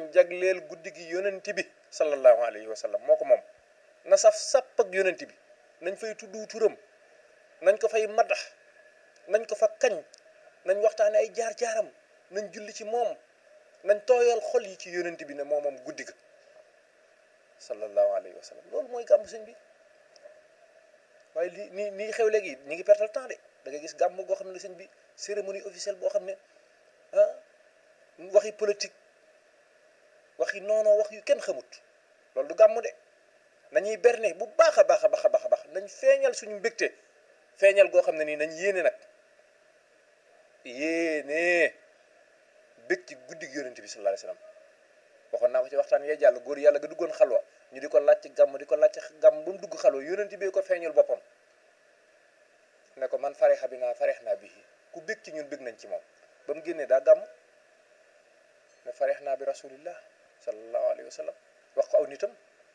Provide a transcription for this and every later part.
nañ jagleel guddi gi yonent bi sallallahu alayhi wa sallam moo ko moom na saf sàpp ak yonent bi nañ fay tuddu turam nañ ko fay madax nañ ko fa kañ nañ waxtaane ay jaar-jaaram nañ julli ci moom nañ tooyal xol yi ci yonent bi ne moo moom guddi ga sallallahu alayhi wa sallam loolu mooy gàmmu sëñ bi waaye li nii nii xew léegi ñi ngi pertal temps de da ngay gis gàmm goo xam ne sëñ bi cérémonie officielle boo xam ne ah waxi politique waxi noonoo wax yu kenn xamut loolu du gàmm de nañuy berne bu baax a baax a baax a baax a baax nañ feeñal suñu mbégte feeñal goo xam ne nii nañ yéene nag yéene bég ci guddi gi yonent bi sallallahu alayhi wasallam waxoon naa ko ci waxtaan yee jàll góor yàlla ga duggoon xalwa ñu di ko laaj ci gàmm di ko laaj ci gàmm ba mu dugg xalwa yonent bi ko feeñul boppam ne ko man farexa bi naa farex naa bii ku bég ci ñun bég nañ ci moom ba mu génnee daa gàmm ne farex naa bi rasulillah sallallahu alayhi wa sallam wax ko aw nitam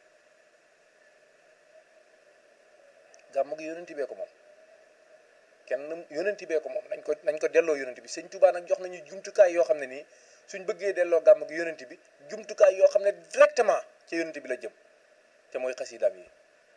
gàmm gi yonent bee ko moom kenn yonent bee ko moom nañ ko nañ ko delloo yonent bi sëñ Tuubaa nag jox nañu jumtukaay yoo xam ne nii suñ bëggee delloo gàmm gi yonent bi jumtukaay yoo xam ne directement ca yonent bi la jëm te mooy xasidaam yi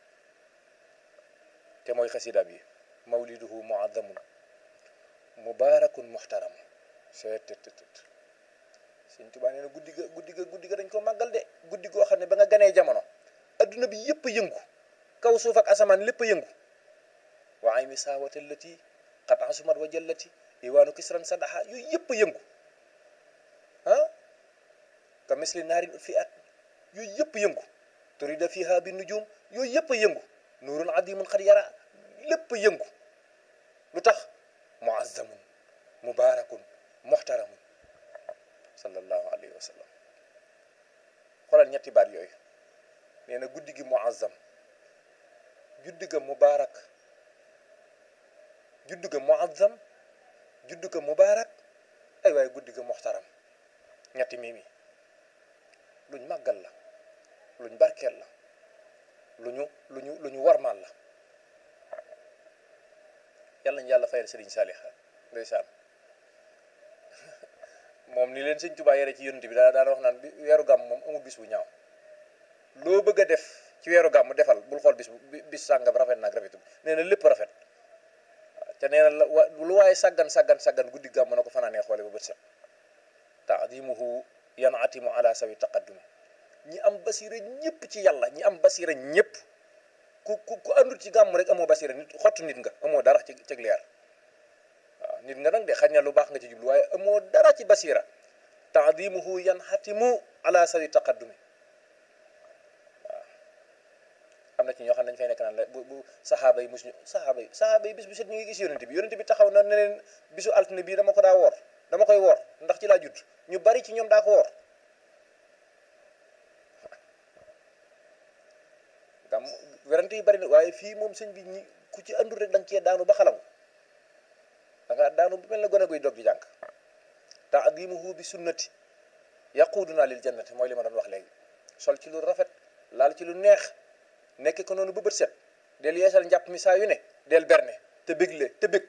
te mooy xasidaam yi mawliduhu muazzamun mubarakun muhtaram seetttt sëñ Tuubaa nee na guddi ga guddi ga guddi ga dañ ko màggal de guddi goo xam ne ba nga ganee jamono adduna bi yëpp a yëngu kaw suuf ak asamaan lépp a yëngu wa ayni saawata allati qad asumat wa jallati iwaanu kisran sadaha yooyu yëpp a yëngu ah ka misli naarin fi at yooyu yëpp a yëngu turida fiha bi nujum yooyu yëpp a yëngu nuurun adimun xad yara lépp a yëngu lu tax muazzamun mubarakun muhtaramun sallallahu alayhi wa sallam xoolal ñetti baat yooyu nee na guddi gi muazzam juddi ga mubarak juddu ga muazzam juddu ga mubarak ay waaye guddi ga muxtaram ñetti mimi luñ màggal la luñ barkeel la lu ñu lu ñu lu ñu warmaal la yàlla ñu yàlla fayal sëriñ Saalix ndeysaan moom ni leen sëñ Tuubaa yare ci yonent bi daa daan wax naan bi weeru gàmm moom amul bis bu ñaaw loo bëgg a def ci weeru gàmm defal bul xool bis bu bis sàngam rafet naag rafetul nee na lépp rafet te nee na la wa lu waaye sàggan sàggan sàggan guddi gàmm na ko fanaanee xoole ba bët set taadimuhu yanatimu ala sawi taqaddumi ñi am basira ñëpp ci yàlla ñi am basira ñëpp ku ku ku àndul ci gàmm rek amoo basira nit xottu nit nga amoo dara ci ci leer waaw nit nga nag de xañ na lu baax nga ci jublu waaye amoo dara ci basira taadimuhu yanatimu ala sawi taqaddumi am na ci ñoo xam ne dañu fay nekk naan la bu bu saxaaba yi musuñu saxaaba yi saxaaba yi bis bu set ñu ngi gis yonent bi yonent bi taxaw na ne leen bisu altine bii dama ko daa woor dama koy woor ndax ci laa judd ñu bari ci ñoom daa ko woor gam werante yi bari na waaye fii moom sëñ bi ñi ku ci andul rek da nga cee daanu ba xalangu da nga daanu bu mel ne gone guy dog di jàng taadimuhu bi sunnati yaquduna lil jannati mooy li ma doon wax léegi sol ci lu rafet laal ci lu neex nekk ko noonu ba bët set del yeesal njàpp mi saa yu ne del berne te bégle te bég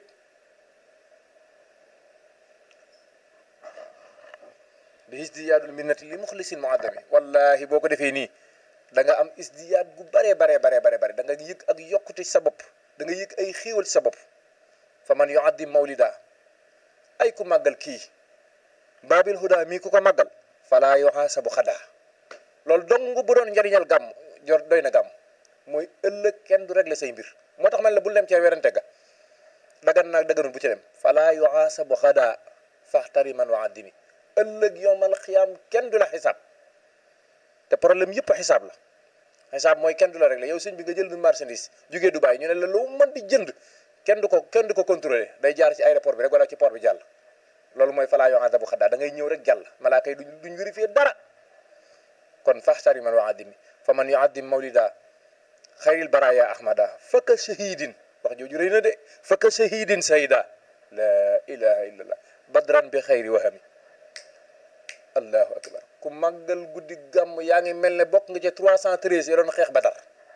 bi isdiyaadul minnati li muxlisin muaddami wallahi boo ko defee nii da nga am isdiyaad gu bare bare bare bare bare da nga yëg ak yokkute ci sa bopp da nga yëg ay xéewal ci sa bopp fa man yuaddim mawlida ay ku màggal kii baabil huda mii ku ko màggal fala yuhaasabu xadaa loolu dong bu doon njariñal gàmm jor doy na gàmm mooy ëllëg kenn du régler say mbir moo tax man la bul dem cee werante ga dagan naag daganul bu ci dem fala yuhaasabu xadaa faxtari man wa addimi ëllëg yowmal xiyaam kenn du la xisaab te problème yëpp xisaab la xisaab mooy kenn du la régler yow sëñ bi nga jël du marchandise jugee Dubaï ñu ne la lu mën di jënd kenn du ko kenn du ko contrôler day jaar ci aéroport bi rek wala ci port bi jàll loolu mooy fala yuhaasabu xadaa da ngay ñëw rek jàll malaaka yi duñ duñ vérifier dara kon faxtari man wa addimi fa man yuaddim mawlida xayril baraya ahmada fakka shahidin wax jooju rëy na de fakka shahidin sayda la ilaha illallah badran bi xayri wahami allahu akbar ku màggal guddi gàmm yaa ngi mel ne bokk nga ci 313 ya doon xeex badar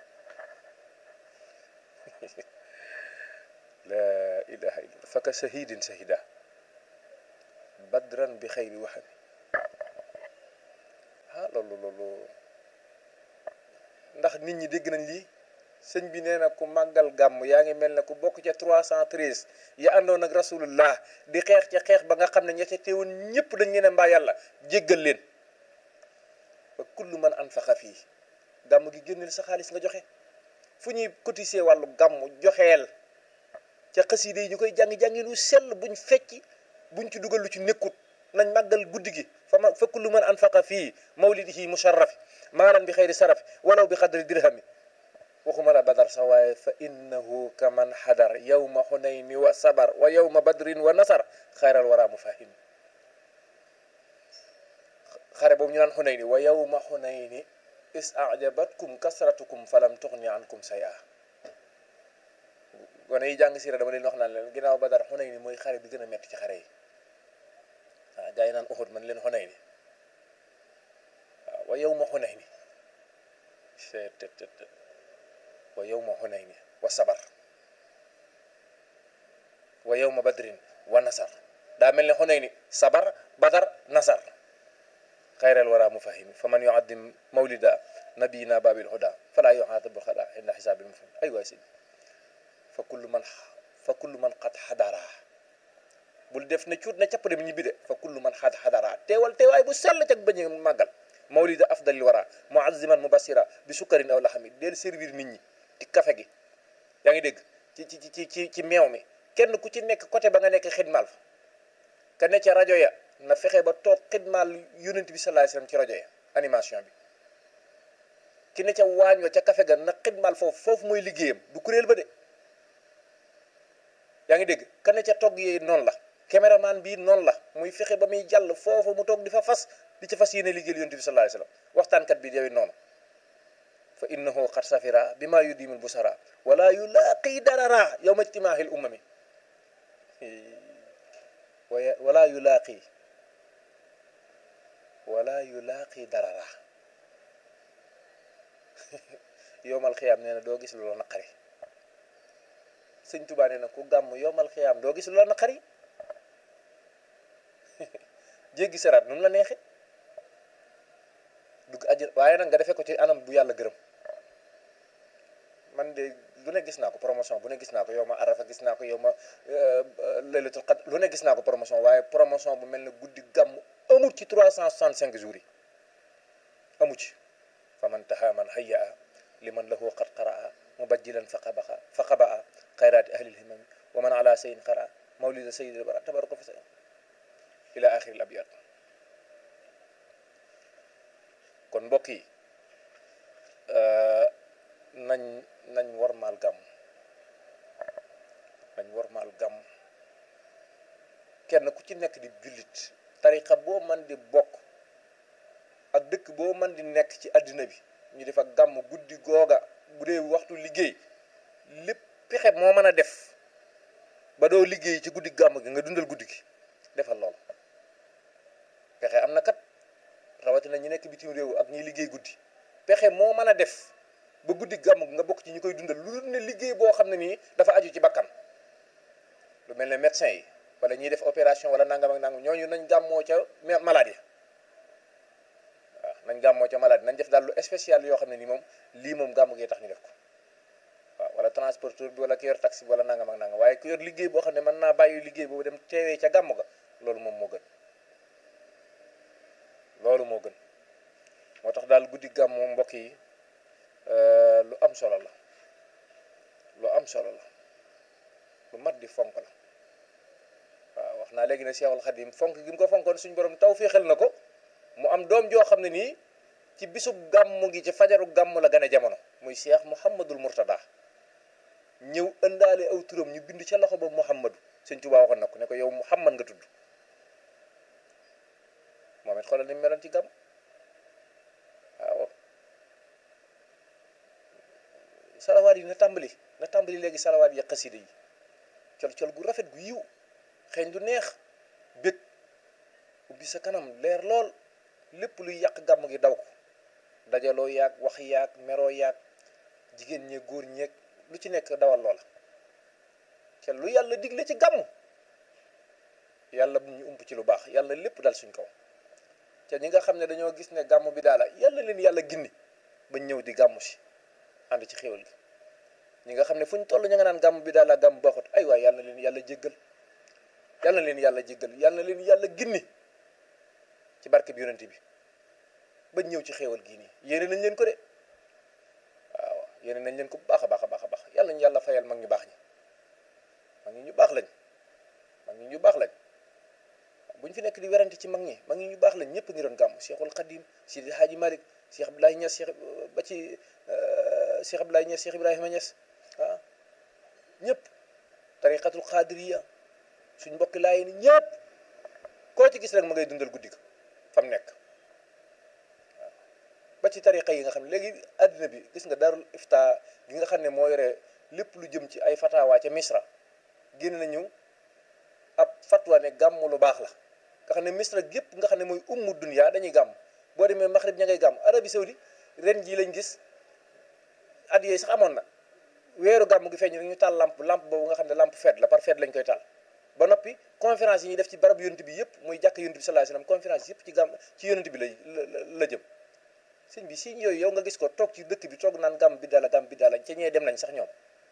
la ilaha illallah fakka shahidin sayda badran bi xayri wahami loolu loolu ndax nit ñi dégg nañ lii sëñ bi nee na ku màggal gàmm yaa ngi mel ne ku bokk ca 313 ya àndoon ak rasulullah di xeex ca xeex ba nga xam ne ña ca teewoon ñëpp dañ leen a mbaa yàlla jéggal leen ba kullu man anfaqa fii gàmm gi génneel sa xaalis nga joxe fu ñuy cotiser wàllu gàmm joxeel ca xasida yi ñu koy jàngi-jàngi lu sell buñ fecci buñ ci dugal lu ci nekkut nañ màggal guddi gi fa ma fa kullu man anfaqa fii mawlidihi musharrafi maalan bi xayri sarafi walaw bi xadri dirhami waxuma la badar sax waaye fa innahu kaman xadar yawma xunayni wa sabar wa yawma badrin wa nasar xayral wara mufahim xare boobu ñu naan xunayni wa yawma xunayni is ajabatkum kasratukum falam tuxni ankum saya gone yi jàng siira dama leen wax naan leen ginnaaw badar xunayni mooy xare bi gën a metti ci xare yi waaw gaa yi naan uxud man leen xunayni waaw wa yawma xunayni wa yawma xunayni wa sabar wa yawma badrin wa nasar daa mel ne xunayni sabar badar nasar xayral wara mufahimi fa man yuaddim mawlida nabiyina babil huda fala yuxaatabu xada inda xisaabil mufahim ay waay si fa kullu man fa kullu man xat xadara bul def ne cuut na capp dem ñibbi de fa kullu man xat xadara teewal teewaay bu sell cag bañ màggal mawlida afdalil wara muaziman mubasira bi sukkarin aw laxami del servir nit ñi ci kafe gi yaa ngi dégg ci ci ci ci ci meew mi kenn ku ci nekk côté ba nga nekk xidmaal fa ka ne ca rajo ya na fexe ba toog xidmaal yonent bi sallallahu alayhi wasallam ci rajo ya animation bi ki ne ca waañ wa ca kafe ga na xidmaal foofu foofu mooy liggéeyam du kuréel ba de yaa ngi dégg ka ne ca togg yi noonu la caméraman bii noonu la muy fexe ba muy jàll foofu mu toog di fa fas di ca fas yéene liggéeyal yonent bi sallallahu alayhi wasallam waxtaankat bi yow noonu fa innahu qad safira bima yudimul busara wala yulaaqi darara yawma ijtimaahil ummami wala yulaaqi wala yulaaqi darara yowmal xiyaam nee na doo gis lu la naqari sëñ Tuubaa nee na ku gàmm yowmal xiyaam doo gis lu la naqari jéggi saraat nu mu la neexe dugg àjjana waaye nag nga defee ko ci anam bu yàlla gërëm man de lu ne gis naa ko promotion bu ne gis naa ko yow ma arafa gis naa ko yow ma laylatul qadr lu ne gis naa ko promotion waaye promotion bu mel ne guddi gàmm amut ci 365 jours yi amu ci fa man taha man hayya liman lahu qad qaraa mubajjilan fa qabaxa fa qabaa xayraati ahlil himami wa man ala sayin qara mawlida sayyidil bara tabaraka fa sa ila axiril abyad kon mbokk yi nañ nañ warmaal gàmm nañ warmaal gàmm kenn ku ci nekk di jullit tarixa boo man di bokk ak dëkk boo man di nekk ci àddina bi ñu def ak gàmm guddi googa bu dee waxtu liggéey lépp pexe moo mën a def ba doo liggéey ci guddi gàmm gi nga dundal guddi gi defal lool pexe am na kat rawatina ñu nekk bitim réew ak ñuy liggéey guddi pexe moo mën a def ba guddi gàmm nga bokk ci ñu koy dundal lu ne liggéey boo xam ne nii dafa aju ci bakkan lu mel ne médecin yi wala ñuy def opération wala nangam ak nangam ñooñu nañ gàmmoo ca maladie waaw nañ gàmmoo ca maladie nañ def daal lu spécial yoo xam ne nii moom lii moom gàmm gee tax ñu def ko waaw wala transporteur bi wala ki yor taxi bi wala nangam ak nangam waaye ku yor liggéey boo xam ne mën naa bàyyi liggéey boobu dem teewee ca gàmm ga loolu moom moo gën loolu moo gën moo tax daal guddi gàmm moom mbokk yi lu am solo la lu am solo la lu mat di fonk la waaw wax naa léegi ne Seexul Xadim fonk gi mu ko fonkoon suñu borom taw féexal na ko mu am doom joo xam ne nii ci bisub gàmm gi ci fajaru gàmm la gane jamono muy Cheikh Mouhamadul Mourtada ñëw ëndaale aw turam ñu bind ca loxo ba Mouhamadu Sëñ Tuubaa waxoon na ko ne ko yow Mouhamad nga tudd moom it xoolal ni mu meloon ci gàmm waaw salawaat yi na tàmbali na tàmbali léegi salawaat yi xasida yi col col gu rafet gu yiw xeeñ du neex bég ubbi sa kanam leer lool lépp luy yàq gàmm gi daw ko dajaloo yaag wax yaag meroo yaag jigéen ñee góor ñeeg lu ci nekk dawal loola te lu yàlla digle ci gàmm yàlla bu ñu ump ci lu baax yàlla lépp dal suñ kaw te ñi nga xam ne dañoo gis ne gàmm bi daala yàlla leen yàlla ginni bañ ñëw di gàmmu si ànd ci xéwal gi ñi nga xam ne fu ñu toll ñu nga naan gàmm bi daala gàmm baaxut ay waay yàlla leen yàlla jéggal yàlla leen yàlla jéggal yàlla leen yàlla ginni ci barke bi yonente bi bañ ñëw ci xéewal gii nii yéene nañ leen ko de waaw yéene nañ leen ko bu baax a baax a baax a baax yàlla ñu yàlla fayal mag ñu baax ñi mag ñi ñu baax lañ mag ñi ñu baax lañ bu ñu fi nekk di werante ci mag ñi mag ñi ñu baax lañ ñëpp ngi doon gàmm Cheikhul Khadim Sidi Hadji Malick Cheikh Abdoulaye Niass Cheikh ba ci Cheikh Abdoulaye Niass Cheikh Ibrahima Niass ah ñëpp tariqatul xaadiriya suñ mbokki laay ni ñëpp koo ci gis rek ma ngay dundal guddi ga fam nekk waaw ba ci tariqa yi nga xam ne léegi àddina bi gis nga darul ifta gi nga xam ne moo yore lépp lu jëm ci ay fatawa ca misra génn nañu ab fatwa ne gàmm lu baax la nga xam ne misra gépp nga xam ne mooy ummu dunya dañuy gàmm boo demee maxrib ña ngay gàmm arabi saudi ren jii lañ gis at yooyu sax amoon na weeru gàmm gi feeñ rek ñu taal lamp lamp boobu nga xam ne lamp fête la par fête lañ koy taal ba noppi conférence yi ñuy def ci barab yonent bi yëpp muy jàkk yonent bi sallallahu alayhi wasallam conférence yëpp ci gàmm ci yonent bi lay la jëm sëñ bi siñ yooyu yow nga gis ko toog ci dëkk bi toog naan gàmm bi dala gàmm bi dala ca ñee dem nañ sax ñoom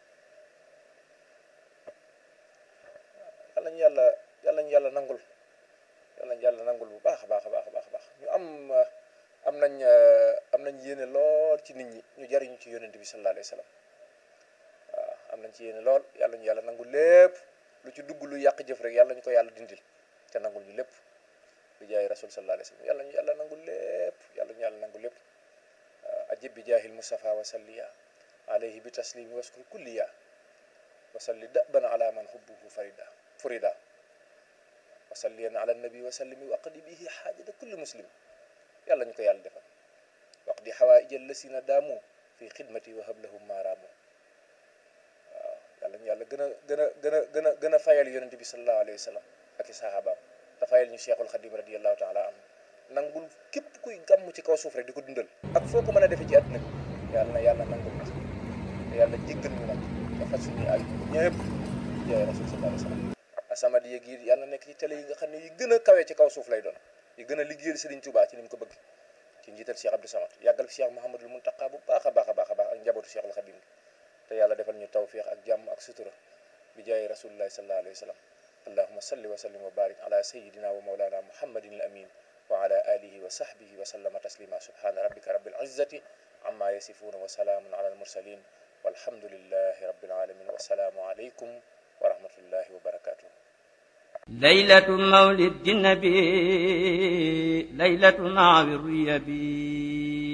yàlla ñu yàlla yàlla ñu yàlla nangul yàlla ñu yàlla nangul bu baax a baax a baax a baax a baax ñu am am nañ am nañ yéene lool ci nit ñi ñu jariñu ci yonent bi sallallahu alayhi wasallam waaw am nañ ci yéene lool yàlla ñu yàlla nangul lépp lu ci dugg lu yàq jëf rek yàlla ñu ko yàlla dindil te nangul ñu lépp bi jaay rasul sallallahu alayhi wasallam yàlla ñu yàlla nangul lépp yàlla ñu yàlla nangul lépp ajib bi jaahil mustafa wa salliya alayhi bi taslimi waskur kulliya wa salli daban ala man hubbuhu farida furida wa salliyan ala nabi wa sallimi wa aqdi bihi xaajata kulli muslim yàlla ñu ko yàlla defal waqdi xawaaij allasina daamu fi xidmati wa hablahum maaraamu waaw yàlla ñu yàlla gën a gën a gën a gën a gën a fayal yonente bi sallallahu alayhi wa sallam ak i sahabaam te fayal ñu cheikhul xadim radiallahu taala anhu nangul képp kuy gàmm ci kaw suuf rek di ko dundal ak foo ko mën a defee ci àdduna bi yàlla na yàlla nangul na te yàlla jéggal ñu nag te faj suñuy ay ñëpp jaay rasul sallallahu alayhi wa sallam asamad yéeg yi yàlla nekk ci télé yi nga xam ne yi gën a kawee ci kaw suuf lay doon yi gën a liggéeyal Serigne Touba ci ni mu ko bëgg ci njiital Cheikh Abdou Samad yàggal fi Cheikh Mouhamadul Muntaqa bu baax a baax a baax a baax ak njabootu Cheikhul Khadim te yàlla defal ñu tawfiq ak jàmm ak sutura bi jaay rasulillahi sallallahu alayhi wa sallam allahuma salli wa sallim wa barik ala sayidina wa mawlana muhammadin al amin wa ala alihi wa sahbihi wa sallama taslima subhana rabbika rabbil izzati amma yasifuna wa salaamun ala al mursalin walhamdulillahi rabbil alamin wa salaamu alaykum wa rahmatullahi wa barakatuh ليلة مولد النبي ليلة مع الريبي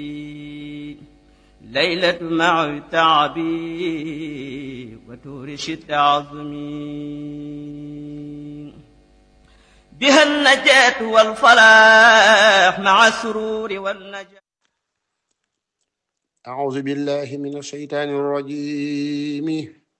ليلة مع التعب وتورش التعظم بها النجاة والفلاح مع السرور والنجاة أعوذ بالله من الشيطان الرجيم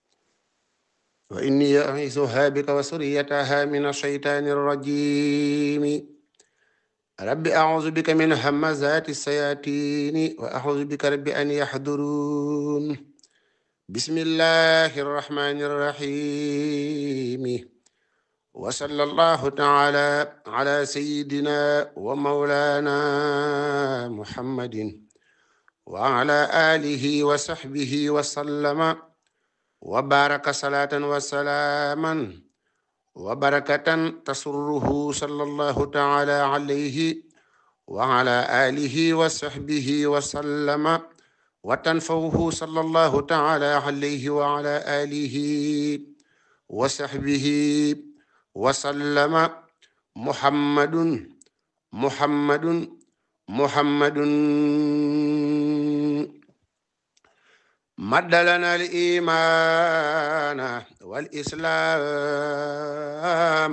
وإني أعيذها بك وسريتها من الشيطان الرجيم رب أعوذ بك من همزات الشياطين وأعوذ بك رب أن يحضرون بسم الله الرحمن الرحيم وصلى الله تعالى على سيدنا ومولانا محمد وعلى آله وصحبه وسلم وبارك صلاة وسلاما وبركة تسره صلى الله تعالى عليه وعلى آله وصحبه وسلم وتنفوه صلى الله تعالى عليه وعلى آله وصحبه وسلم محمد محمد محمد مد لنا الإيمان والإسلام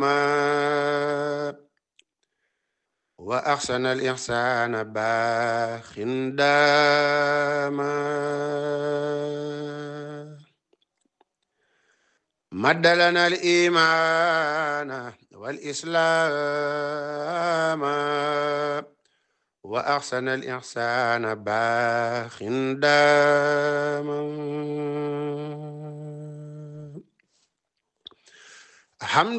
وأحسن الإحسان باخ داما مد لنا الإيمان والإسلام وأحسن الإحسان باخ داما حمد